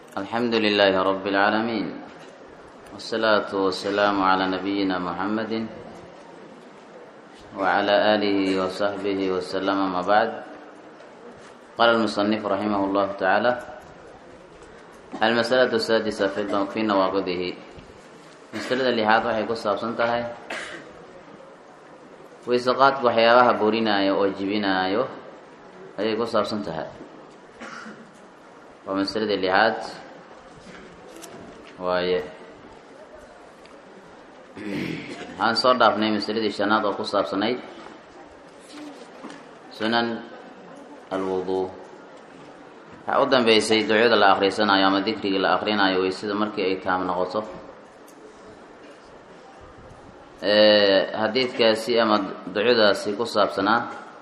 الحمد لله رب العالمين والصلاة والسلام على نبينا محمد وعلى آله وصحبه وسلم ما بعد قال المصنف رحمه الله تعالى المسألة السادسة في نواقضه masalada lixaad waxay ku saabsan tahay weyseqaadku waxyaabaha burinaayo oo jibinaayo ayay ku saabsan tahay waa masalada lixaad waaye waxaan soo dhaafnay masaladii shanaad oo ku saabsanayd sunan alwudu waxaa u dambeysay ducyada la akrisanayo ama dikrigii la akrinayo weysada markii ay taam noqoto xadiidkaasi ama ducadaasi ku saabsanaa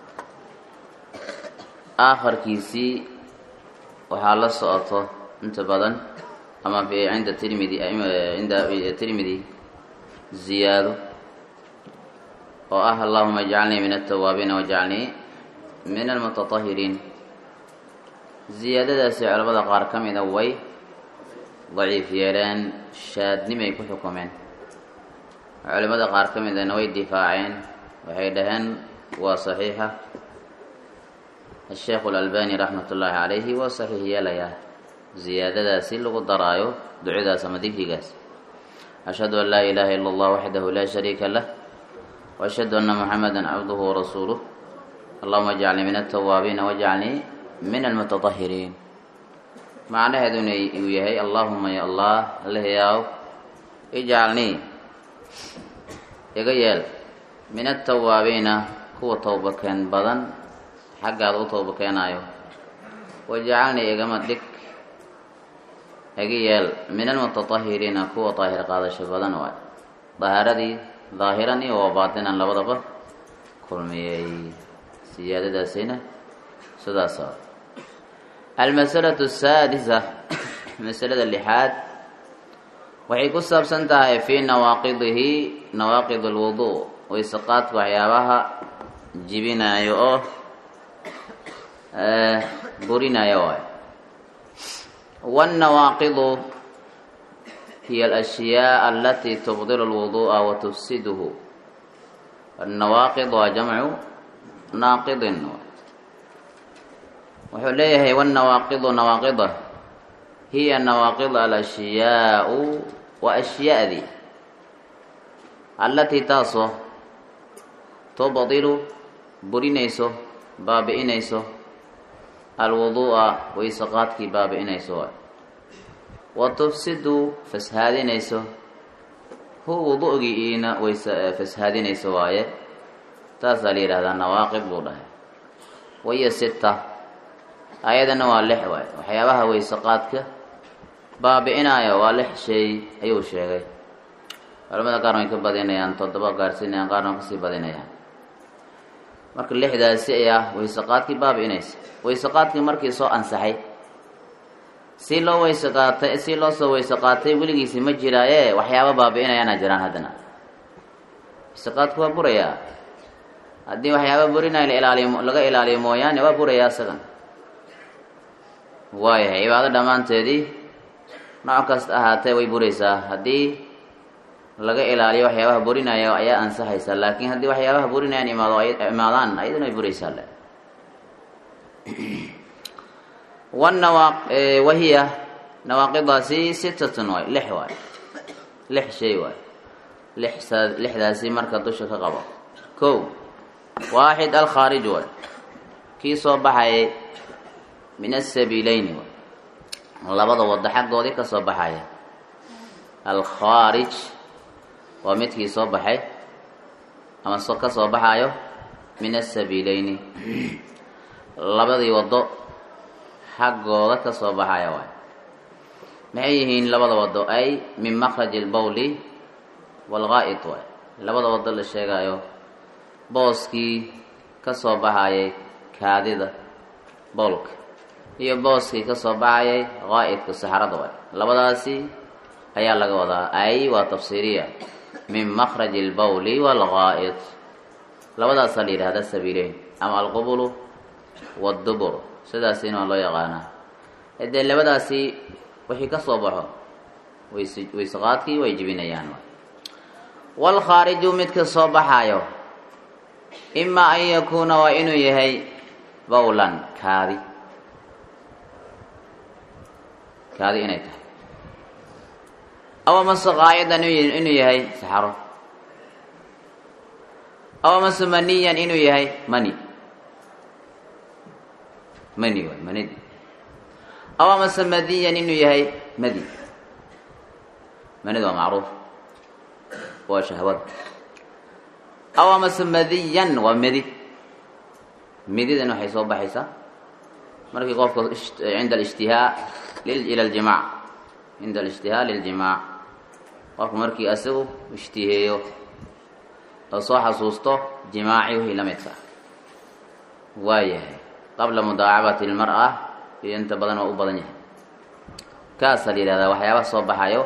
aakarkiisii waxaa la socoto inta badan ama cinda tirmidi cinda tirmidi ziyaado oo ah allahuma ijcalnii min altawaabiina wajcalnii min almutatahiriin ziyaadadaasi culamada qaar ka mida way daciif yeeleen shaadnimay ku xukumeen culimada qaar ka midana way difaaceen waxay dhaheen waa saxiixa asheekhu alalbani raxmat ullaahi calayhi waa saxiix yeelayaa ziyaadadaasi lagu daraayo ducadaas ama dikrigaas ashhadu an laa ilaaha ila allah waxdahu laa shariika lah waashhadu anna muxameda cabduhu warasuuluh allahuma ajcalnii min altawaabiina wajcalnii min almutatahiriin macnaheeduna uu yahay allahuma ya allah alehyaw ijcalnii iga yeel min altawaabiina kuwa towbakeen badan xaggaada u towba keenaayo wajacalnii igama dhig iga yeel min almutatahiriina kuwa daahir qaadasho badan waay dahaaradii daahiran iyo waa baatinan labadaba kulmiyey siyaadadaasina sidaas almasalatu asaadisa masalada lixaad waxay ku saabsan tahay fii nawaaqidihi nawaaqid alwudu wayseqaadka waxyaabaha jibinaayo oo burinaayo waay wاnnawaaqidu hiya alashyaa alatii tubdilu اlwuduءa wa tufsiduhu annawaaqid waa jamcu naaqidin wuxuu leeyahay wاnnawaaqidu nawaaqida hiya nawaaqid alashyaau waa ashyaadii allatii taasoo tubdilu burinayso baabi'inayso alwuduu'a wayseqaadkii baabi'inayso waay wa tufsidu fashaadinayso hu wudu'giiina ways fashaadinayso waaye taasaa la yidhahdaa nawaaqid buu dhahay waiyo sita ayadana waa lix waay waxyaabaha wayseqaadka baabi'inaayo waa lix shay ayuu sheegay culamada qaarna way ka badinayaan toddoba gaarsiinayaan qaarna way kasii badinayaan marka lixdaasi ayaa wayseqaadkii baabi'inaysa wayseqaadkii markii soo ansaxay si loo weyse qaatay si loo soo weyse qaatay weligiisi ma jiraaye waxyaaba baabi'inayaana jiraan haddana wayseqaadku waa burayaa haddii waxyaaba burinayo la ilaaliyo laga ilaaliyo mooyaane waa burayaa isagan waayahay cibaado dhammaanteedii nooc kasta ahaatee way buraysaa haddii laga ilaaliyo waxyaabaha burinaya ayaa ansaxaysa laakiin haddii waxyaabaha burinayaan imaado imaadaan ayaduna ay buraysaa le wanawa wahiya nawaaqidaasi sitatun waay lix waay lix shay waay lixsaa lixdaasi marka dusha ka qabo kow waaxid alkhaarij waay kii soo baxayay min asabiileyni waay labada waddo xaggoodii ka soo baxaya alkhaarij waa midkii soo baxay ama so ka soo baxaayo min asabiileyni labadii waddo xaggooda ka soo baxaya waay maxay yihiin labada waddo ay min makraji albawli waalgaa'id waay labada waddo la sheegaayo booskii ka soo baxayay kaadida bowlka iyo booskii ka soo baxayay qaa'idka saxrada waay labadaasi ayaa laga wadaa ay waa tafsiiriya min makraji albawli waalgaa'id labadaasaa la yidhahda sabiileyn ama alqubulu waddubur sidaasina waa loo yaqaanaa dee labadaasi wixii ka soo baxo ways waysaqaadkii way jibinayaan waalkhaariju midka soo baxaayo imaa an yakuuna waa inuu yahay bawlan kaadi kaadi inay tahay aw amase qaayadan inuu yahay saxaro aw amase maniyan inuu yahay mani mani waay manidi aw amase madiyan inuu yahay madi manida waa macruuf waa shahwada aw amase madiyan waa medi medidan waxay soo baxaysaa markii qofka cinda alishtihaa ila aljimac cinda alishtihaa liljimaac qofku markii isagu ishtiheeyo oo soo xasuusto jimaaci wixii la midka ah waayahay qabla mudaacabati lmar-a iyo inta badan waa u badan yahay kaasaa la yihahdaa waxyaabaha soo baxayo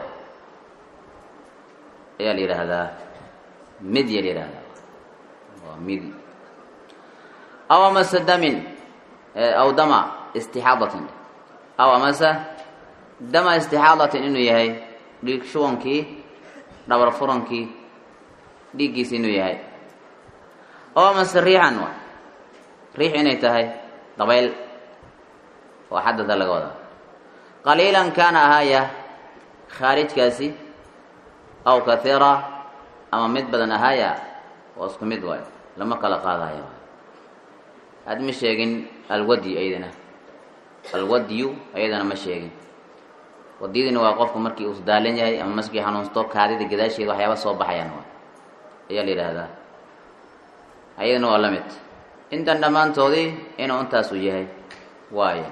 ayaa la yidhaahdaa midya la yihahdaa waa midi aw amase damin aw dama istixaadatin aw amase dama istixaadatin inuu yahay dhiig shubankii dhabar furankii dhiiggiisi inuu yahay aw amase riixan wa riix inay tahay dabayl waa xadada laga wadaa qaliilan kaana ahaaya khaarijkaasi aw kahiira ama mid badan ahaaya waa isku mid waayo lama kala qaadayo aad ma sheegin alwadyi ayadana alwadyu ayadana ma sheegin wadiyadina waa qofku markii uu daalan yahay ama maskii xanuunsto kaadida gadaasheeda waxyaaba soo baxayaan waa ayaa la yidhaahdaa ayadana waa la mid intan dhammaantoodii inuu intaasu yahay waayo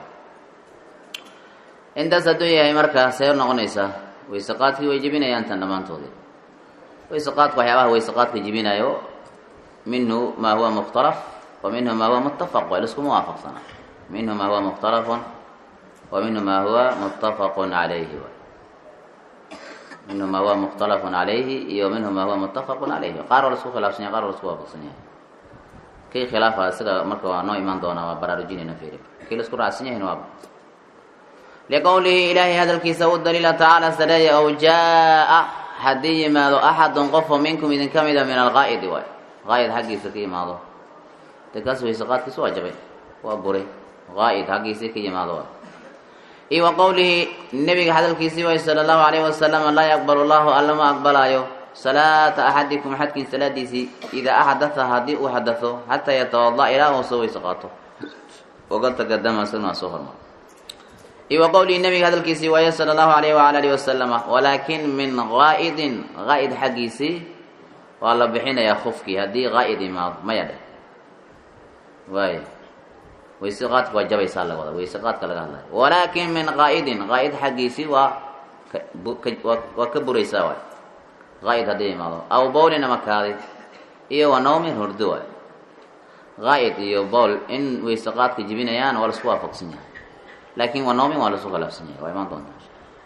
intaas hadduu yahay markaa see noqonaysaa waysaqaadkii way jebinayaan tan dhammaantoodii waysaqaadka waxyaabaha waysaqaadka jebinayo minhu maa huwa mukhtalaf wa minhu maa huwa muttafaq waa liskuma waafaqsana minhu maa huwa mukhtalafun wa minhu maa huwa muttafaqun calayhi minhu maa huwa mukhtalafun calayhi iyo minhu maa huwa muttafaqun calayhi qaar waa lasku khilaafsan yahay qaar waa lasku waafaqsan yahay kii khilaafa isaga marka waa noo imaan doonaa waa baraarujinayna fiiri kii laisku raacsan yahayna waa liqowlihi ilaahay hadalkiisa u daliila tacaala sareeya ow jaa-a haddii yimaado axadun qofo minkum idin ka mida min alqaa'idi waay qaa'id xaggiisa ka yimaado dee kaas waysaqaadkiisu waa jabay waa buray qaa'id xaggiisii ka yimaado waay iyo wa qowlihi nebiga hadalkiisii waay sala allahu calayhi wasalam laa yaqbalu llahu alla ma aqbalaayo salaata axadikum axadkiin salaadiisii idaa axdatha haddii uu xadato xataa yatawada ilaa uu soo weyse qaato oga tagadama isagna waa soo hormar iyo wa qowlihi nabiga hadalkiisii waaye sala allahu alayh waala alihi wasalama walaakin min qaa'idin qaa'id xaggiisii waa la bixinayaa khufkii haddii qaa'id imaado maya dheh waay wayse qaadka waa jabaysaa laga wada wayse qaadka laga hadlayo walaakin min qaa'idin qaa'id xaggiisii waa waa ka buraysaa waay qaa'id haddii imaado aw bowlin ama kaadi iyo wa nawmin hurdo waay qaa'id iyo bowl in wayse qaadka jibinayaan waa laisku waafaqsan yahay laakin wa nawmin waa lasu khilaafsan yahay waa imaan doontaa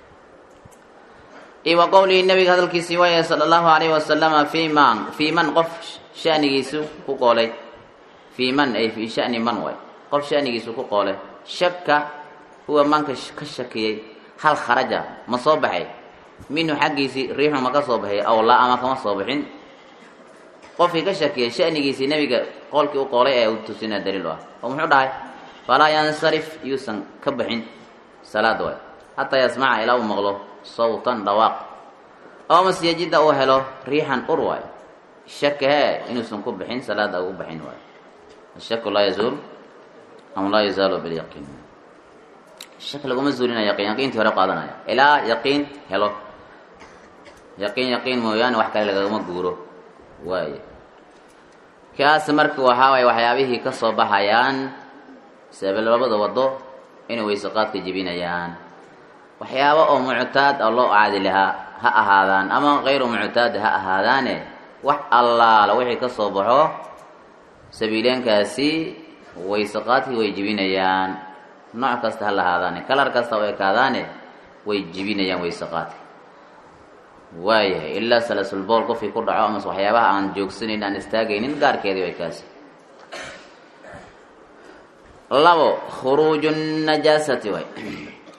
iyo wa qowlihi nabiga hadalkiisii waaya sala allahu alayhi wasalama fi man fii man qof shanigiisu ku qoolay fii man ay fii shani man waay qof shanigiisu ku qoolay shaka huwa manka ka shakiyey hal kharaja ma soo baxay minhu xaggiisii riixu ma ka soo baxay aw laa ama kama soo bixin qofkii ka shakiyey shanigiisii nebiga qoolkii u qoolay ee u tusina daliil u ah oo muxuu dhahay falaa yansarif yuusan ka baxin salaad waay hataa yasmaca ilaa uu maqlo sawtan dhawaaq oo mase yajida uu helo riixan ur waay shaka hee inuusan ku bixin salaada ugu baxin waay ashaku laa yazuul ama laa yazaalu bilyaqiin shak laguma zuulinaya yaqiin yaqiintii hore qaadanaya ilaa yaqiin helo yaqiin yaqiin mooyaane wax kale lagagama guuro waay kaas marka waxaa waay waxyaabihii ka soo baxayaan sabab labada wado inay wayseqaadka jebinayaan waxyaabo oo muctaad oo loo caadi lahaa ha ahaadaan ama kayru muctaad ha ahaadaane wax allaala wixii ka soo baxo sabiileenkaasi wayseqaadkii way jebinayaan nooc kasta ha lahaadaane kalar kasta oo ekaadaane way jebinayaan wayseqaadka waayahay ilaa salasulbool qofkii ku dhaco amase waxyaabaha aan joogsanayn aan istaagaynin gaarkeedii way kaasi labo khuruuju najaasati way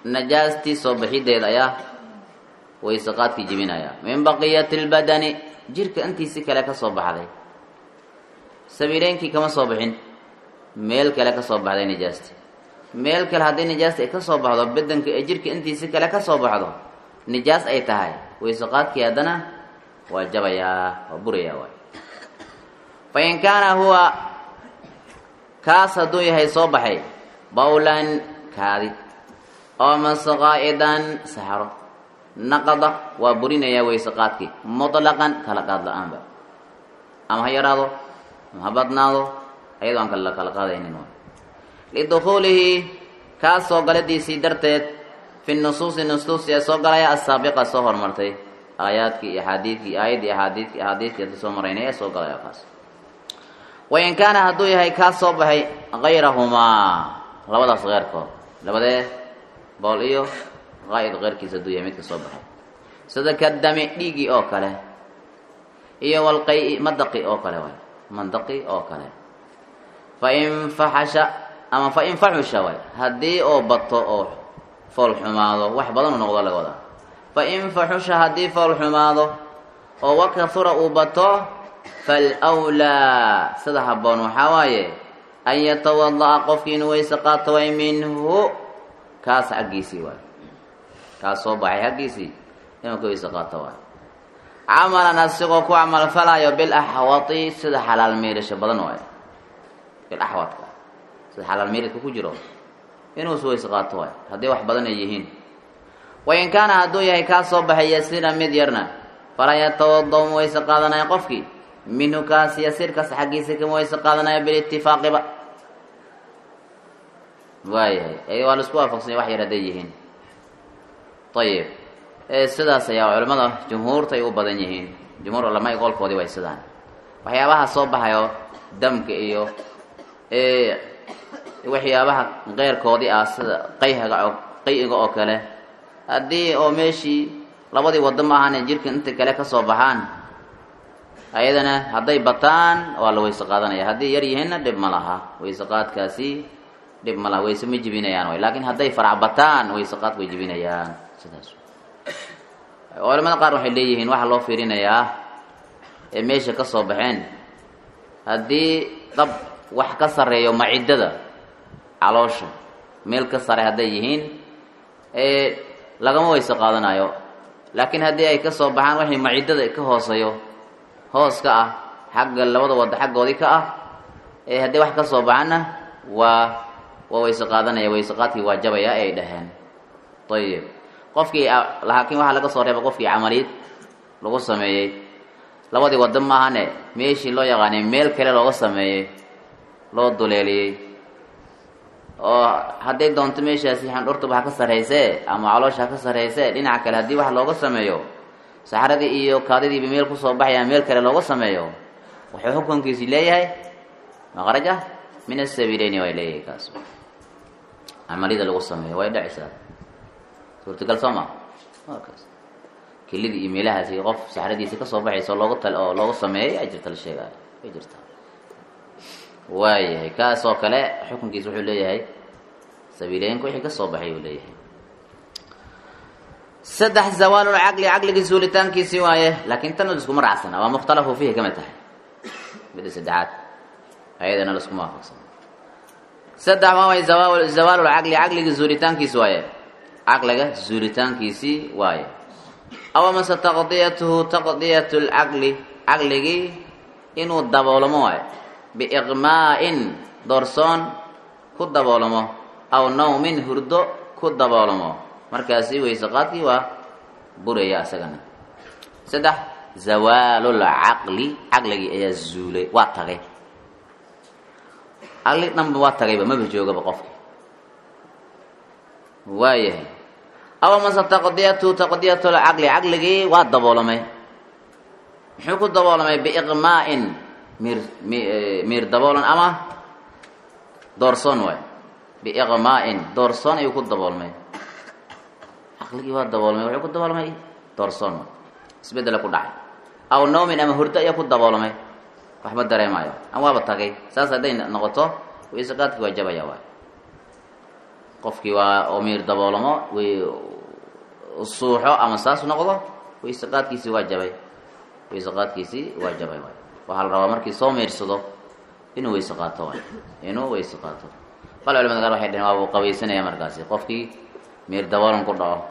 najaastii soo bixideeda ayaa wayseqaadkii jebinaya min baqiyati lbadani jirka intiisi kale ka soo baxday sabiileynkii kama soo bixin meel kale ka soo baxday nijaasti meel kale haddii nijaasta ay ka soo baxdo bedanka ee jirka intiisi kale ka soo baxdo nijaas ay tahay wayseqaadkii haddana waa jabayaa waa burayaa waay fa in kaana huwa kaas hadduu yahay soo baxay bawlan kaadi oo masqaa'idan saxaro naqada waa burinayaa wayseqaadkii mutlaqan kala qaad la-aanba ama ha yaraado ama ha badnaado ayadoo aan kala kala qaadaynin lidukhuulihi kaas soo galadiisii darteed fi nusuusi nusuusi ee soo galaya asaabiqa soo hormartay aayaadkii iyo axaadiidkii aayaddii axaadiidkii axaadiidkii ata soo maraynay ee soo galaya kaas wain kaana hadduu yahay kaas soo baxay hayrahumaa labadaas keyrkood labadee bool iyo qaa'id keyrkiisa hadduu yahay midka soo baxay sida kadami dhiigii oo kale iyo walqay madaqi oo kale waay mandaqi oo kale fain faxasha ama fain faxusha waay haddii oo bato oo fool xumaado wax badan u noqdo laga wadaa fain faxusha haddii fool xumaado oo wakahura uu bato falwlaa sida habboon waxaa waaye an yatawada'a qofkii inuu weyse qaato way minhu kaas xaggiisii waay kaas soo baxay xaggiisii inuu ka weyse qaato waay camalan asigoo ku camalfalayo bilaxwati sida xalaal miirasho badan waay bilaxwadka sida xalaal miiradka ku jiro inuu is weyse qaato waay haddii wax badan ay yihiin wain kaana hadduu yahay kaa soo baxay yasiira mid yarna falaa yatawada ma weyse qaadanaya qofkii minhu kaas yasiirkaas xaggiisa kama weyse qaadanaya bilitifaaqi-ba waayahay waa laisku waafaqsanya wax yar hadday yihiin ayib sidaas ayaa culimmada jumhuurta ay u badan yihiin jumhuur culamaa qolkoodii way sidaan waxyaabaha soo baxayo damka iyo waxyaabaha keyrkoodii ah sida qayhaga oo qay-iga oo kale haddii oo meeshii labadii waddo ma ahaan jirka inta kale ka soo baxaan ayadana hadday bataan waa la weyse qaadanaya haddii yar yihiinna dhib ma laha weyse qaadkaasi dhib ma laha weyse ma jibinayaan way laakiin hadday farac bataan weyse qaadka way jibinayaan sidaas culamada qaar waxay leeyihiin waxaa loo fiirinayaa ee meesha ka soo baxeen haddii dab wax ka sarreeyo maciddada caloosha meel ka sare hadday yihiin lagama weyse qaadanayo laakiin haddii ay ka soo baxaan waxay maciddada ka hooseeyo hoos ka ah xagga labada wadda xaggoodii ka ah ee haddii wax ka soo baxaanna waa waa weyse qaadanaya weyse qaadkii waa jabaya ay dhaheen ayib qofkii laakiin waxaa laga soo reeba qofkii camaliyad lagu sameeyey labadii waddo maahane meeshii loo yaqaanay meel kale looga sameeyey loo duleeliyey oo hadday doonto meeshaasi xandhurtuba ha ka sarraysee ama caloosha ha ka sarraysee dhinaca kale haddii wax looga sameeyo saxradii iyo kaadidiiba meel kusoo baxaya meel kale looga sameeyo wuxuu xukunkiisi leeyahay maqraja min asabiileyni way leeyahay kaas camaliyada lagu sameeyo way dhacaysaa suurtagal soo maa kaas kelidii iyo meelahaasi qof saxradiisi kasoo baxayso looga tal oo looga sameeyay ay jirta la sheegaayo way jirtaa waayahay kaas oo kale xukunkiisa wuxuu leeyahay sabiileynka wixii kasoo baxay uu leeyahay saddex zawaalulcaqli caqligii suulitaankiisii waaye laakiin tan liskuma raacsana waa mukhtalafu fiihi kamid tahay mida saddexaad ayadana liskuma waafaqsana saddex waa way zawaalulcaqli caqligii suulitaankiisi waaye caqliga zuulitaankiisii waaye aw amase taqdiyatuhu taqdiyatu lcaqli caqligii inuu daboolamo waayo biiqmaa'in doorsoon ku daboolamo aw nawmin hurdo ku daboolamo markaasi weyse qaadkii waa buraya isagana saddex zawaalulcaqli caqligii ayaa zuulay waa tagay caqli dhanba waa tagayba maba joogaba qofka waayahay aw amase taqdiyatu taqdiyatu lcaqli caqligii waa daboolamay muxuu ku daboolamay biiqmaa'in miir miir daboolan ama doorsoon waay biiqmaa'in doorsoon ayuu ku daboolmay caqligii waa daboolmay wuxuu ku daboolmay doorsoon waay isbeddela ku dhacay aw noomin ama hurdo ayaa ku daboolmay waxba dareemaayo ama waaba tagay saas hadday noqoto wayse qaadkii waa jabaya waay qofkii waa oo miir daboolamo way suuxo ama saas noqdo wayse qaadkiisii waa jabay wayse qaadkiisii waa jabay waay waxaa la rabaa markii soo miirsado inuu weyse qaato waay inuu weyse qaato bal culamada qaar waxay dhaheen waa buu qabaysanaya markaasi qofkii miir daboolan ku dhaco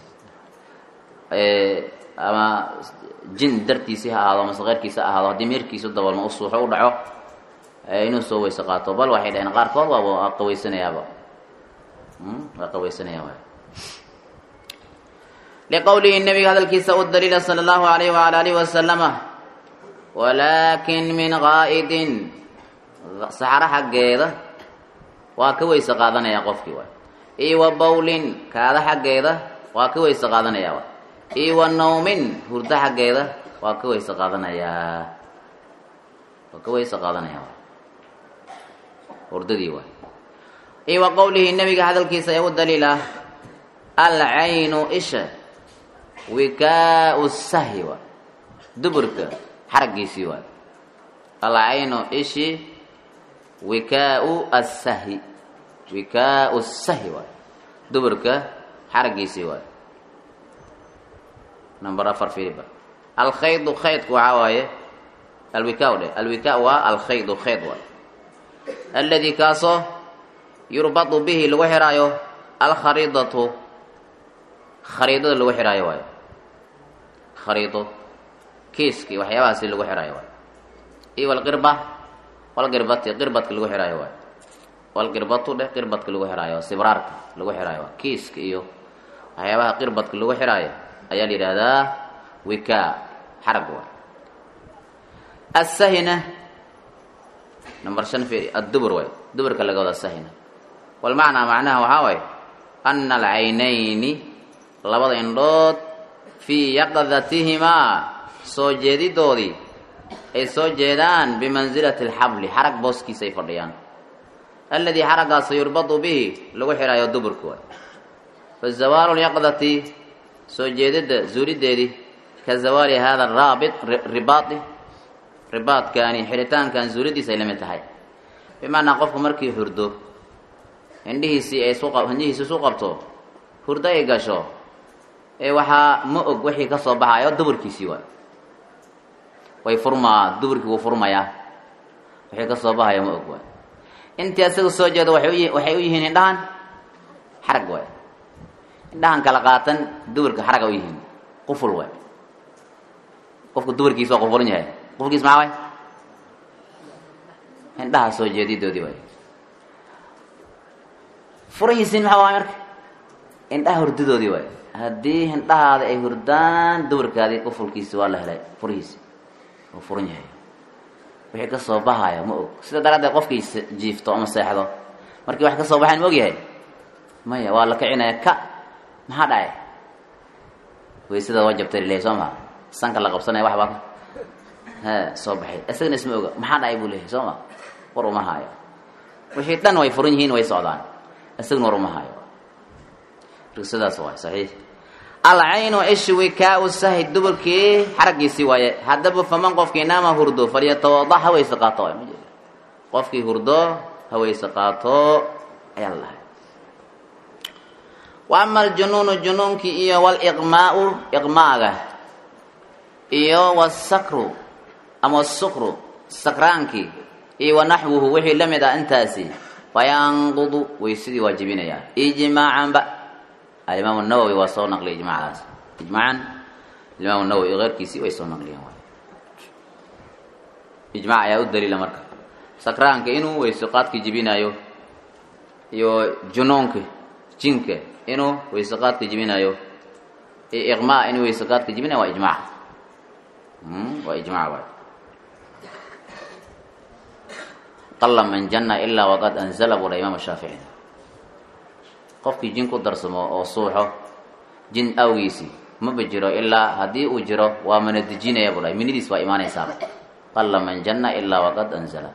ama jin dartiisii ha ahaado amase keyrkiisa ha ahaado haddii miirkiisu daboolma u suuxo u dhaco inuu soo weyse qaato bal waxay dhaheen qaarkood waaba qabaysanayaaba waa qabaysanaya waay liqowlihi nabiga hadalkiisa u daliila sala allahu alayh waala alihi wasalama walaakin min qaa'idin saxaro xaggeeda waa ka weyse qaadanaya qofkii waay io wa bawlin kaada xaggeeda waa ka weyse qaadanaya waay io wa nawmin hurdo xaggeeda waa ka weyse qaadanayaa waa ka weyse qaadanaya waay hurdadii waay io wa qowlihi nabiga hadalkiisa ee u daliil ah alcaynu isha wikaau sahi waay duburka xaraggiisii waay alcaynu ishi wikaau asahi wikaau sahi waay duburka xaraggiisii waay number afar firiba alkhaydu khaydku waxaa waaye alwika dhe alwika waa alkhaydu khayd waay aladi kaasoo yurbadu bihi lagu xiraayo alkhariidatu khariidada lagu xiraayo waayo khariido kiiski waxyaabahaasi lagu xiraayo waayo iyo walqirba walqirbati qirbadka lagu xiraayo waayo walqirbatu dheh qirbadka lagu xiraayo sibraarka lagu xiraayo waa kiiska iyo waxyaabaha qirbadka lagu xiraayo ayaa la yidhaahdaa wika xarag waay asahina number shan firi addubur waay duburka laga wada sahina walmacnaa macnaha waxaa waaye ana alcaynayni labada indhood fii yaqdatihimaa soo jeedidoodii ay soo jeedaan bimansilati alxabli xarag booskiisa ay fadhiyaan alladii xaraggaasoo yurbadu bihi lagu xidhaayo duburka waay fa zawaalu lyaqdati soo jeedidda zuulideedii ka zawaali hada araabit ribaadi ribaadkaani xidhitaankan zuulidiisa ay la mid tahay bimacnaa qofku markii hurdo indhihiisii ay indhihiisi isu qabto hurdo ay gasho ee waxaa ma og wixii ka soo baxayo duburkiisii waay way furmaa duburkii wuu furmayaa wixii ka soo baxayo ma og waay intii asaga soo jeedo waay waxay u yihiin indhahan xarag waay indhahan kala qaatan duburka xaraga u yihiin quful waay qofku duburkiisa waa qufulan yahay qufulkiis maxaa waay indhaha soo jeedidoodii waay furahiisiin maxaa waay marka indhaha hurdadoodii waay haddii hindhahaada ay hurdaan duburkaadii qufulkiisi waa la helay furihiisi uu furan yahay wixii ka soo baxayo ma og sida daraaddeed qofkii jiifto ama seexdo markii wax ka soo baxayn ma og yahay maya waa la kicinaya ka maxaa dhacay waysada waa jabtay leeyahay soo maa sanka la qabsanaya wax baa he soo baxay isagana isma oga maxaa dhacay buu leeyahay soo ma war uma haayo wixii dhan way furan yihiin way socdaan isagana war uma haayo sidaas waay saxiix alcaynu ishi wikaau sahi duburkii xaraggiisii waaye haddaba faman qofkii naama hurdo falyatawada ha weyse qaato ma jeeda qofkii hurdo ha weyse qaato ayaa la dhahay wa ama aljunuunu junuunkii iyo waliqmaau iqmaaga iyo wasakru ama sukru sakraankii iyo wanaxwuhu wixii la mid ah intaasi fayanqudu weysadii waa jebinayaa ijmaacanba alimaam nawowi waa soo naqliyay ijmacdaas ijmacan alimaam nawowi keyrkiisii way soo naqliyeen waay ijmac ayaa u daliila marka sakraanka inuu weyso qaadka jebinaayo iyo junuunka jinka inuu weyso qaadka jebinaayo iyo iqmaa inuu weyso qaadka jebinayo waa ijmac waa ijmac waay qala man jana ilaa waqad anzala budha imaam shaafici qofkii jin ku darsamo oo suuxo jin awgiisii maba jiro ilaa haddii uu jiro waa mana dejinaya budha minidiis waa imaanaysaa qala man jana ilaa waqad anzala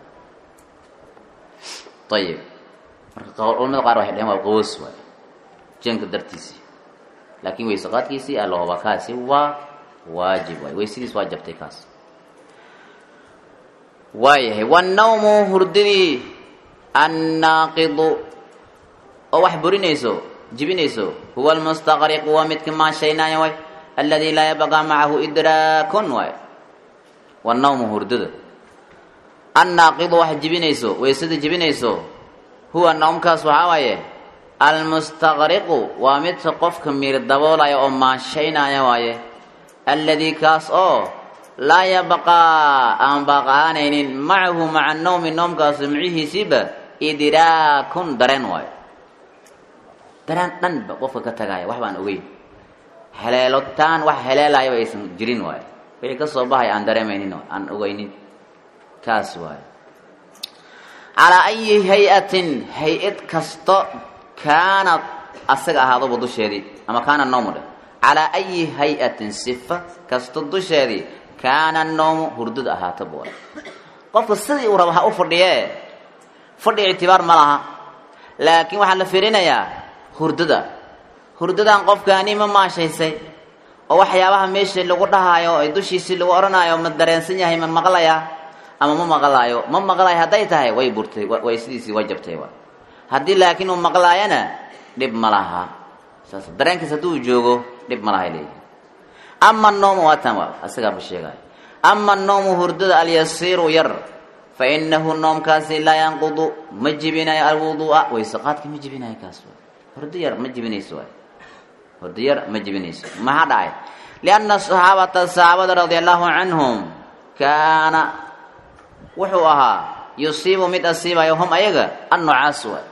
ayib marka culamada qaar waxay dhaheen waa qawoos waay jinka dartiisii laakiin weyse qaadkiisii allahoba kaasi waa waajib waay weysadiis waa jabtay kaas waayahay wannawmu hurdadii annaaqidu oo wax burinayso jibinayso huwa almustaqriqu waa midka maashaynaayo way alladii laa yabqaa macahu idraakun waay wanawmu hurdada annaaqidu wax jibinayso weysada jibinayso huwa nawmkaas waxaa waaye almustaqriqu waa midka qofka miir daboolaya oo maashaynaya waaye alladii kaas oo laa yabqaa aan baaqaanaynin macahu maca nawmi noomkaas micihiisiiba idraakun dareen waayo dareen dhanba qofka ka tagaaya wax baan ogeyn heleelotaan wax heleelayaba aysan jirin waayo wixii ka soo baxaya aan dareemaynin aan ogeynin kaas waayo calaa ayi hay-atin hay-ad kasto kaanad asaga ahaadoba dusheedii ama kaana noomu dheh calaa ayi hay-atin sifa kasto dusheedii kaana noomu hurdada ahaataba waayo qofka sidii uu raba ha u fadhiyee fadhi ictibaar ma laha laakiin waxaa la fiirinayaa hurdada hurdadan qofkaani ma maashaysay oo waxyaabaha meesha lagu dhahaayo ay dushiisii lagu odhanaayo ma dareensan yahay ma maqlayaa ama ma maqlaayo ma maqlaayo hadday tahay way burtay way sidiisii way jabtay wa haddii laakiin uu maqlaayana dhib ma laha saas dareenkiis hadduu joogo dhib ma lahay leeyihi ama noomu waa tan waa asagaaba sheegaayo ama noomu hurdada alyasiiru yar fa inahu noomkaasi laa yanqudu ma jibinayo alwuduu'a wayseqaadka ma jibinayo kaas wa hurdo yar ma jibinayso waay hurdo yar ma jibinayso maxaa dhacay lianna saxaabata saxaabada radia allahu canhum kaana wuxuu ahaa yusiibu mid asiibayo hum ayaga annucaas waay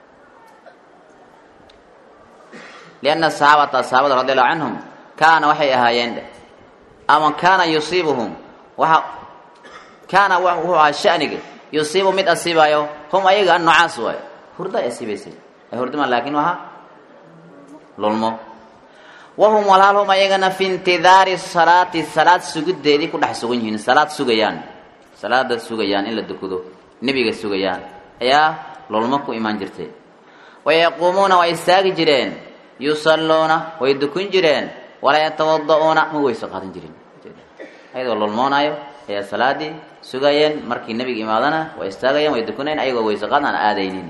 lianna saxaabata saxaabada radi allahu canhum kaana waxay ahaayeen ama kaana yusiibuhum waxa kaana wuxuu ahaa shaniga yusiibu mid asiibayo hum ayaga annucaas waay hurdo ay asiibaysay hurdama laakiin waha lulmo wahum walaal hum ayagana fi intidaari salaati salaad sugideedii ku dhex sugan yihiin salaad sugayaan salaada sugayaan in la dukado nebiga sugayaan ayaa lulmo ku imaan jirtay wayaquumuuna waa istaagi jireen yusalluuna way dukun jireen walaa yatawada'uuna ma weyso qaadan jirin ayagoo lulmoonaayo ayaa salaadii sugayeen markii nebiga imaadana waa istaagayeen way dukunayeen ayagoo weyso qaad aan aadaynin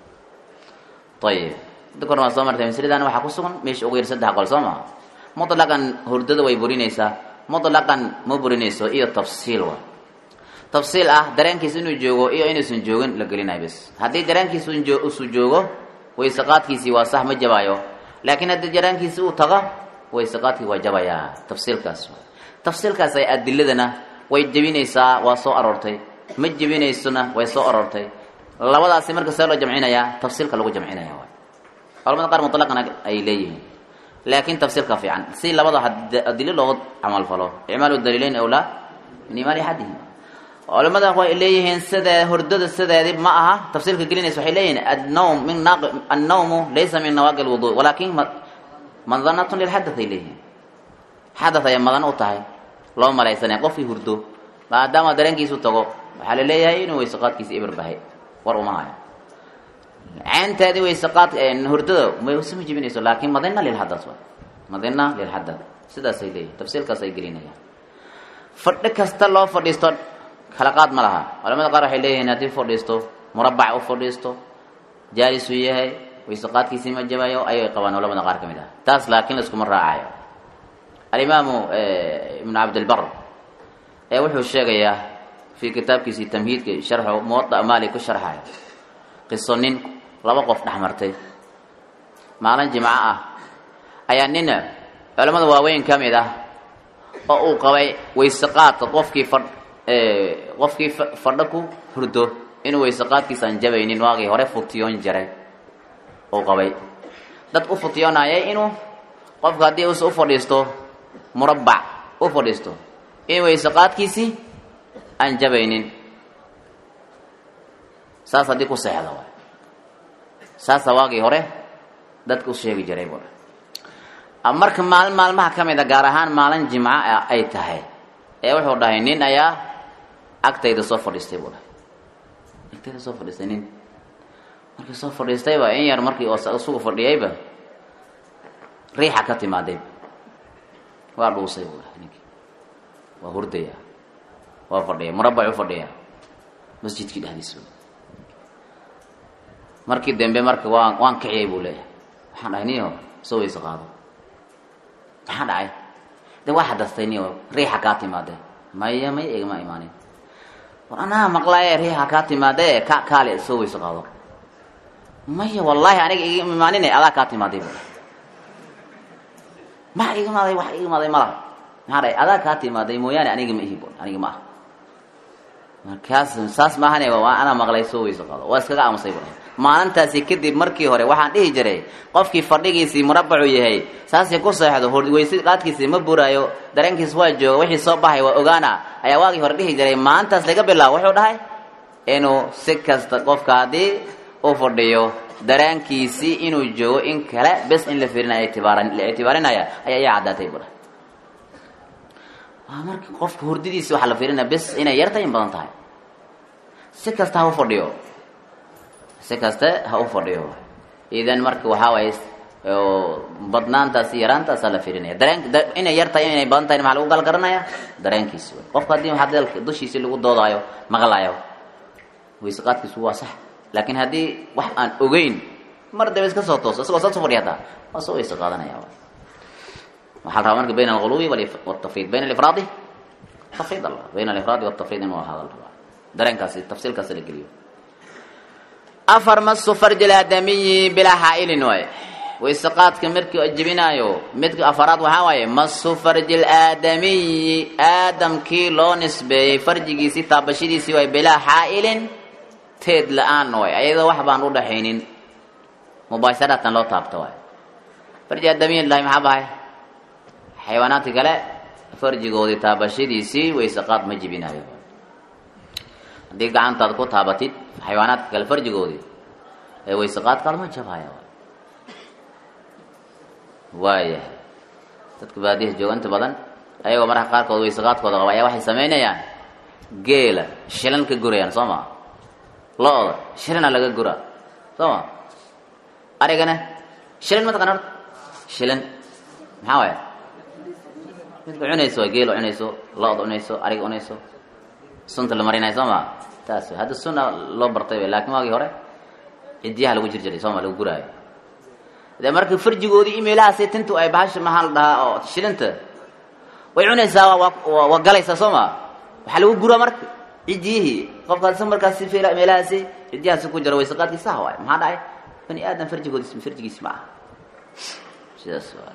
ayib dadka hore waa soo martay masaladan waxaa ku sugan meesha ugu yar saddex qol soo maha mutlaqan hurdada way burinaysaa mutlaqan ma burinayso iyo tafsiil wa tafsiil ah dareenkiisa inuu joogo iyo inuusan joogin la gelinayo bes haddii dareenkiisa usu joogo wayseqaadkiisii waa sax ma jabaayo laakiin haddii dareenkiisi uu tago wayseqaadkii waa jabayaa tafsiilkaas tafsiilkaas ay adiladana way jebinaysaa waa soo aroortay ma jebinaysona way soo aroortay labadaasi marka see loo jamcinayaa tafsiilka lagu jamcinaya waay culamada qaar mutlaqana ay leeyihiin laakiin tafsiilka fiican si labada adilo looga camalfalo icmaalu daliileyn awlaa min imaali axadihim culamada way leeyihiin sida hordada sideedi ma aha tafsiilka gelinaysa waxay leeyihiin annawm min naaqi annawmu laysa min nawaaqi lwudu walaakin madanatun lilxadath ay leeyihiin xadath ayay madan u tahay loo malaysanaya qofkii hurdo maadaama dareenkiisu tago waxaa la leeyahay inuu weyseqaadkiisa ibir bahay war uma hayo ceenteedii wayseqaad hurdada mayse ma jibinayso laakiin madina lilxadath wa madina lilxadath sidaasay leeyihin tafsiilkaas ay gelinayaan fadhi kasta loo fadhiisto kala qaad ma laha culamada qaar waxay leeyihiin haddii fadhiisto murabac u fadhiisto jaalis uu yahay wayseqaadkiisii ma jabayo ayay qabaan culamada qaar ka mid ah taas laakiin laiskuma raacayo alimaamu ibnu cabdilbar ee wuxuu sheegayaa fii kitaabkiisii tamhiidka sharxu muwada maali ku sharxayo qiso nin laba qof dhex martay maalin jimco ah ayaa nin culamada waaweyn ka mid ah oo uu qabay wayseqaadka qofkii fadh qofkii fadho ku hurdo inuu wayseqaadkiisa aan jabaynin waagii hore futiyoon jiray uu qabay dad u futiyoonayay inuu qofka haddii us u fadhiisto murabbac u fadhiisto in wayseqaadkiisii aan jabaynin saas haddii ku seexda waay saasa waagii hore dadka u sheegi jiray bu marka maalin maalmaha ka mid a gaar ahaan maalin jimco ay tahay ee wuxuu dhahay nin ayaa agtayda soo fadhiistay buu dhahay agtayda soo fadhiistay nin markii soo fadhiistayba in yar markii isugu fadhiyayba riixa ka timaaday waa dhuusay buu dhahay ninkii waa hurdaya waa fadhiya murabac u fadhiya masjidkii dhexdiisa markii dambe marka waan waan kiciyay buu leeyahay waxaan dhahay niyo soo weyse qaado maxaa dhacay de waa xadastay niyo riixa kaa timaade maya maya igama imaanin war anaa maqlaaye riixa kaa timaade ka kaale soo weyse qaado maya wallaahi aniga igama imaanin adaa kaa timaaday bu maa igamaaday wax igamaaday malaha maxaa dhahay adaa kaa timaaday mooyaane aniga ma ihi bu aniga ma ah markaas saas maahane waa anaa maqlay soo weyse qaado waa iskaga aamusay bu maalintaasi kadib markii hore waxaan dhihi jiray qofkii fadhigiisii murabacu yahay saasii ku seexdo weyse qaadkiisii ma buraayo dareenkiis waa jooga wixii soo baxay waa ogaana ayaa waagii hore dhihi jiray maalintaas laga bilaabo wuxuu dhahay inuu si kasta qofka haddii uu fadhiyo dareenkiisii inuu joogo in kale bes in la firinaya la ictibaarinaya ayaa iya caddaatay bu dhahay waa marka qofka hurdadiisi waxaa la fiirinaya bes inay yartahay in badan tahay si kasta ha u fadhiyo si kaste ha u fadhiyo idan marka waxaa waaye badnaantaasi yaraantaasaa la fiirinaya dareen inay yar tahay inay badan tahay maxaa lagu galgaranaya dareenkiisi wey qofka haddii hadalka dushiisi lagu doodaayo maqlaayo weyse qaadkiisu waa sax laakiin haddii wax aan ogeyn mar daba iska soo tooso isagoo saa soo fadhiya hataa waa soo weyse qaadanaya waxaa la rabaa marka bayna alghuluwi waltafriid bayna alifraadi tafriid alla bayna alifraadi waltafriid inuu ahaada la rabaa dareenkaasi tafsiilkaasi la geliyo afar masu farji aadamiyi bilaa xaailin waaye wayse qaadka markii jebinaayo midka afaraad waxaa waaye masu farji laadamiyi aadamkii loo nisbeeyey farjigiisii taabashadiisii waay bilaa xaailin teed la-aan waay ayadoo wax baan u dhaxaynin mubaasharatan loo taabto waay farji aadamiyi lahay maxaa bahay xayawaanaadka kale farjigoodii taabashadiisii wayse qaad ma jebinaayo haddii gacantaad ku taabatid xayawaanaadka kale farjigoodii ee wayse qaadkaada ma jabhaya waayahay dadka baadiyaha jooga inta badan ayagoo mararka qaarkood wayse qaadkooda qaba ayaa waxay samaynayaan geela shilan ka gurayaan soo ma lo-da shilana laga gura soo ma arigana shilan ma taqana horta shilan maxaa waaya midka cunayso waa geela cunayso lo-da cunayso ariga cunayso sunta la marinayo soo ma taas hadda sunna loo bartay lakin waagii hore cidiyaha lagu jir jiray sooma lagu guraayo de marka farjigoodii imeelahaasi tintu ay bahasha maxaa la dhahaa oo shilinta way cunaysaa waa galaysaa soo ma waxaa lagu guraa marka cidiyihii qofkaas markaasi meelahaasi cidiyahaasi ku jira wayse qaadkii saha waay maxaa dhacay bani aadam farjigoodis farjigiisi ma aha sidaas waay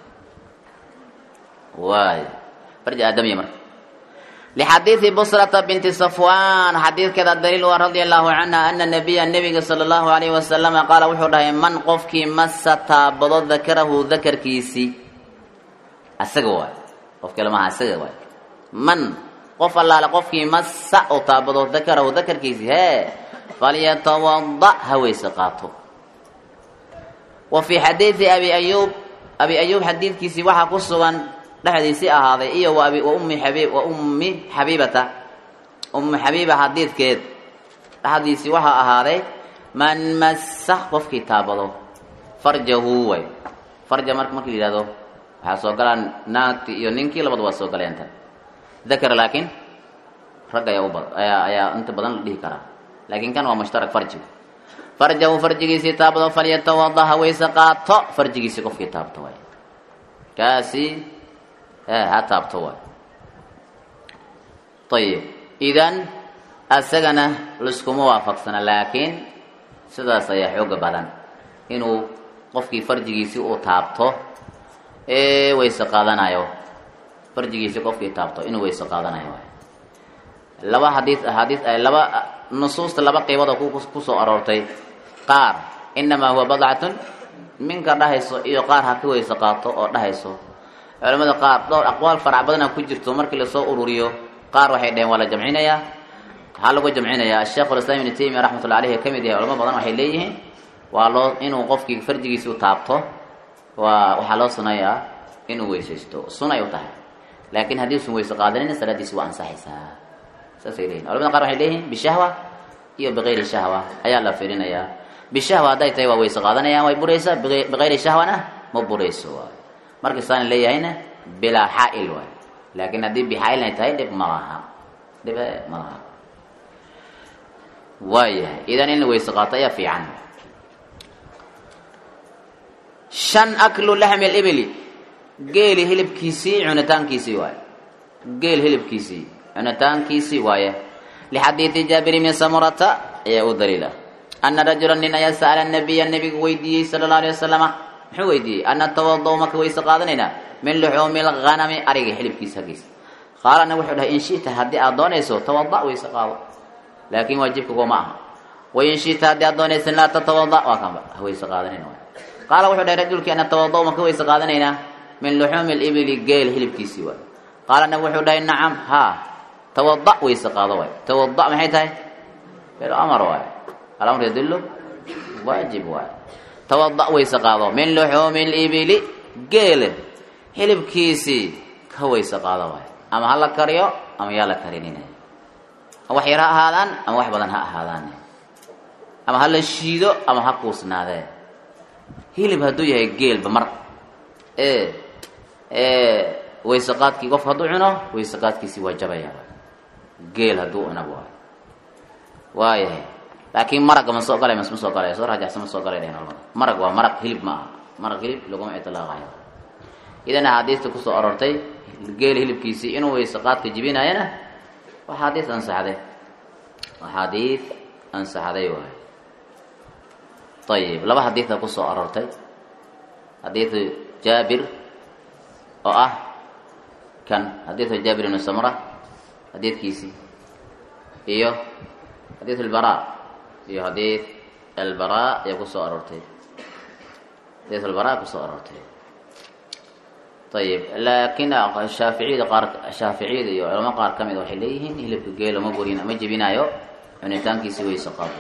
waay farji aadamiya marka لxadiiثi bsrةa binti صfwan xadiidkeeda daliil waa radi allahu canha ana nabiya nebiga salى اllahu alayh wasalama qaala wuxuu dhahay man qofkii masa taabado dakarahu dakarkiisii asaga waay qof kale maaha asaga waay man qof allaale qofkii masa u taabado dakarahu dakarkiisii hee falyatawada ha weyse qaato wa fii xadiiثi abi ayub abi ayub xadiidkiisii waxaa ku sugan dhexdiisii ahaaday iyo wa ummi xabiib wa ummi xabiibata ummi xabiiba xadiidkeed dhexdiisii waxaa ahaaday man massa qofkii taabado farjahu way farja marka marka la yihahdo waxaa soo galaan naagti iyo ninkii labada waa soo galeenta dakar laakiin rag ayaa ubad ayaa ayaa inta badan la dhihi karaa laakiin kan waa mushtarak farjiga farjahu farjigiisii taabado falyatawada ha weyse qaato farjigiisii qofkii taabto way kaasi ha taabto waay ayib idan asagana liskuma waafaqsana laakiin sidaas ayaa xooga badan inuu qofkii farjigiisii uu taabto ee weyse qaadanayo farjigiisii qofkii taabto inuu weyse qaadanayo waay laba hadii hadii laba nusuusta laba qeybood oo kusoo aroortay qaar inamaa huwa badcatun minka dhahayso iyo qaar ha ka weyse qaato oo dhahayso culamada qaar dhowr aqwaal farac badana ku jirto markii lasoo ururiyo qaar waxay dhaheen waa la jamcinayaa waxaa lagu jamcinayaa asheikhulislaam ibnu taymiya raxmatullahi aleyh ka mid yahay culamo badan waxay leeyihiin waa loo inuu qofkii farjigiisi u taabto waa waxaa loo sunayaa inuu weysaysto sunay u tahay laakiin haddii usan weyse qaadanina salaadiisi waa ansaxaysaa saasay leyihin culamada qaar waxay leeyihiin bishahwa iyo bikayri shahwa ayaa la fiirinayaa bishahwa hadday tahay waa weyse qaadanayaan way buraysaa bikayri shahwana ma burayso waay markasaana leeyahayna bilaa xaail waay laakiin haddii bixaailnay tahay dhib ma laha dhib ma laha waayahay idan in la weyse qaato ayaa fiican shan aklu laxmi libili geeli hilibkiisii cunitaankiisii waaye geel hilibkiisii cunitaankiisii waaye lixadiidi jaabir ibni samurata ayaa u daliila ana rajula nin ayaa sa'ala nabiya nabiga weydiiyey sala allahu alay wasalama muxuu weydiiyey ana tawado maka wayse qaadanaynaa min luxuumi lghanami ariga xilibkiisa haggiisa qaalana wuxuu dhahay in shita haddii aad doonayso tawada wayse qaado laakiin waajibka kuma aha wain shita haddii aad doonaysan laa tatawada waa kanba hawayse qaadanayna waay qaala wuxuu dhahay rajulkii ana tawado maka wayse qaadanaynaa min luxuumi libili geel hilibkiisii waay qaalana wuxuu dhahay nacam haa tawada wayse qaado waay tawada maxay tahay ficlu amar waay alamr yadullu waajib waay tawada wayse qaado min luxuumi libili geele hilibkiisii ka wayse qaado waay ama ha la kariyo ama yaa la karinina wax yar ha ahaadaan ama wax badan ha ahaadaan ama ha la shiido ama ha kuusnaadee hilib hadduu yahay geelba mar ee wayseqaadkii qof hadduu cuno wayseqaadkiisii waa jabaya geel hadduu cunab waay waayahay laakiin maraga ma soo galay mas ma soo galay soo rajaxsan ma soo galay dhehen culamada marag waa maraq hilib ma aha maraq hilib laguma itlaaqayo idan axaadiista kusoo aroortay geel hilibkiisii inuu wayseqaadka jibinayana waa xaadiis ansaxday waa xaadiis ansaxday waay ayib laba xadiida kusoo aroortay xadiidu jaabir oo ah kan xadiidu jaabir ibnu samra xadiidkiisii iyo xadiid albara iyo xadiid albara ayaa kusoo aroortay xadiid albara kusoo aroortay ayib laakiin shaaficiyada qaar shaaficiyada iyo culamo qaar ka mid waxay leeyihiin hilibka geela ma burin ma jebinaayo cunitaankiisi wayse qaado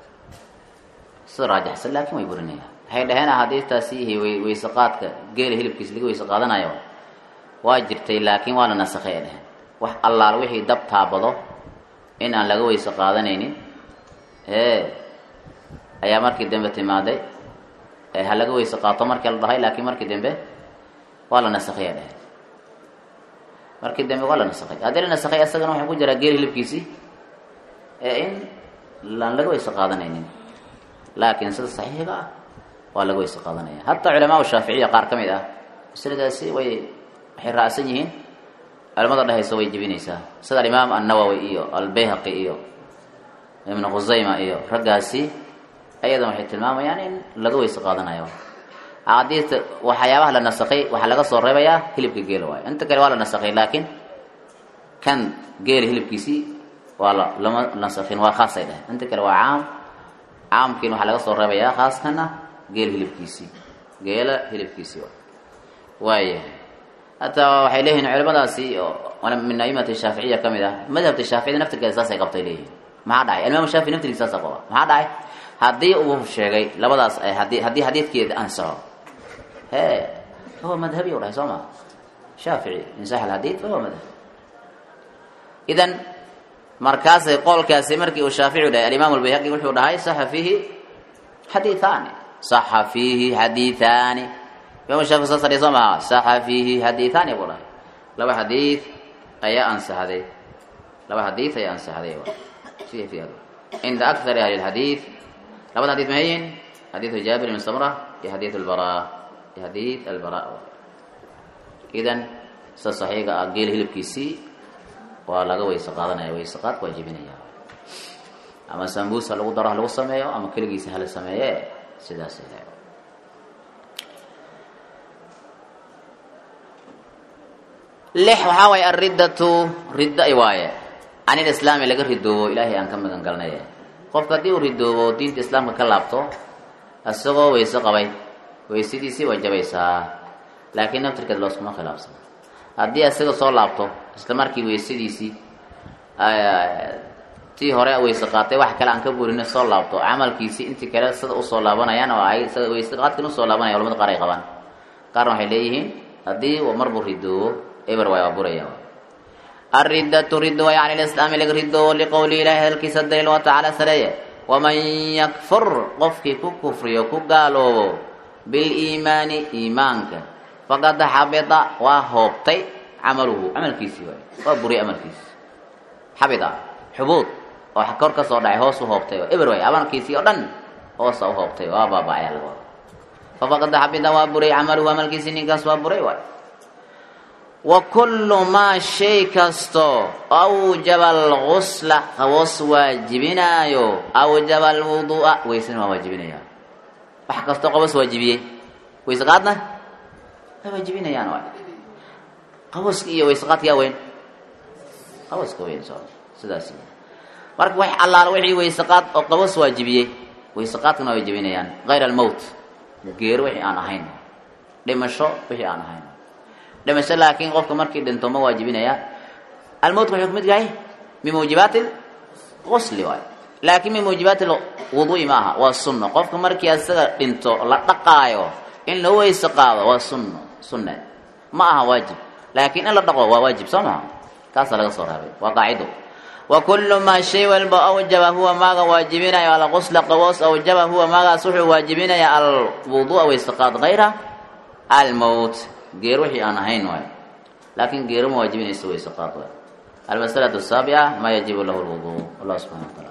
sida raajaxsan laakiin way burinayaan waxay dhaheen axaadiistaasi wayse qaadka geela hilibkiisa laga wayse qaadanayo waa jirtay laakiin waa la nasakhay ay dheheen wax allaal wixii dab taabado in aan laga wayse qaadanaynin ee ayaa markii dambe timaaday ha laga wayse qaato markii la dhahay laakiin markii dambe waa la nasakhay ay dheheen markii dambe waa la nasakhay haddii la nasakhay asagana waxaa ku jiraa geel hilibkiisii ee in laan laga wayse qaadanaynin laakiin sida saxiixiga ah waa laga wayse qaadanaya hataa culamaa shaaficiya qaar ka mid ah masladaasi way waxay raacsan yihiin culamada dhehaysa way jebinaysaa sida alimaam annawowi iyo albayhaqi iyo ibnu khusayma iyo raggaasi ayadan waxay tilmaamayaan in laga wayse qaadanayo axaadiista waxyaabaha la nasakay waxaa laga soo reebayaa hilibka geela waayo inta kale waa la nasakay laakiin kan geela hilibkiisii waa la lama nasakin waa khaasay dheh inta kale waa caam caamkiin waxaa laga soo reebayaa khaaskana geel hilibkiisii geela hilibkiisii waayahay hataa waxay leeyihiin culimadaasi min aimati shaaficiya ka mid ah madhabta shaaficiyada naftirkeeda saasay qabtay leeyihin maxaa dhacay alimaam shaafici naftirkiisa saasa qaba maxaa dhacay haddii uu sheegay labadaas ay haddii haddii xadiidkeeda ansaxo he fahuwa madhabi u dhahay soo ma shaafici insax alxadiid fahuwa madhab idan markaasay qowlkaasi markii uu shaafici dhahay alimaam albayhaqi wuxuu dhahay saxa fiihi xadiiaani saxa fiihi xadiiaani imam shaafici saas dhahay soo maha saxa fiihi xadiiaani buu dhahay laba xadiid ayaa ansaxday laba xadiid ayaa ansaxday cinda akthari ahli lxadiid labada xadiid mahayin xadiidu jaabir ibn samra iyo xadiid albara iyo xadiid albara idan sida saxiiga ah geel hilibkiisii waa laga wayse qaadanaya wayse qaadka waa jebinaya ama sambuus ha lagu daro ha lagu sameeyo ama keligiisa hala sameeye sidaas le lix waxaa waaye alriddatu riddo ay waaye can ilislaami laga ridoobo ilaahay aan ka magan galnay qofka haddii uu ridoobo diinta islaamka ka laabto isagoo wayse qabay waysadiisii waa jabaysaa laakiin naftirkeed looskuma khilaafsana haddii isaga soo laabto isla markii waysadiisii tii hore wayse qaatay wax kale aan ka burina soo laabto camalkiisii intii kale sida usoo laabanayaan oo ay sida wayse qaadkan usoo laabanaya culamada qaar ay qabaan qaarna waxay leeyihiin haddii uu marbuu ridoobo eber waay waa buraya alriddatu riddo way can lislaami laga ridoobo liqowli ilahi hadalkiisa daliil wa tacaala sareeye waman yakfur qofkii ku kufriyo ku gaaloobo biliimaani iimaanka faqad xabita waa hoobtay camaluhu camalkiisii waay waa buriy amalkiisi xabita xubuud oo kor ka soo dhacay hoos u hoobtay oo eber waay amalkiisii oo dhan hoosa u hoobtay waa baaba-aya laga wada fafaqad xabida waa buray camaluhu amalkiisi ninkaas waa buray waay wa kullu maa shay kasto awjaba algusla qaboos waajibinaayo awjaba alwuduu'a weysana waa waajibinaya wax kastoo qaboos waajibiyey weyse qaadna way waajibinayaan waay qabooska iyo weyse qaadka yaa weyn qabooska weyn so sidaas marka wax allaala wixii weyse qaad oo qaboos waajibiyey weyse qaadkana waa waajibinayaan hayr almowt geero wixii aan ahayn dhimasho wixii aan ahayn dhimasho laakiin qofka markii dhinto ma waajibinaya almowtka wuxuu kamid yahay min muujibaati qusli waay laakiin min muujibaati wuduui ma aha waa sunno qofka markii asaga dhinto la dhaqaayo in la weyse qaado waa sunno sunne ma aha waajib laakiin in la dhaqo waa waajib soo maha kaasaa laga soo reebay waa qaacido wa kullu maa shay walba awjaba huwa maaga waajibinaya alqusla qaboos awjaba huwa maagaas wuxuu waajibinaya alwuduua weyse qaad hayra almowt geer wixii aan ahayn waay laakiin geero ma waajibinaysa weyse qaad waay almasalatu asaabica maa yajibu lahu lwuduu wallah subxana wa taala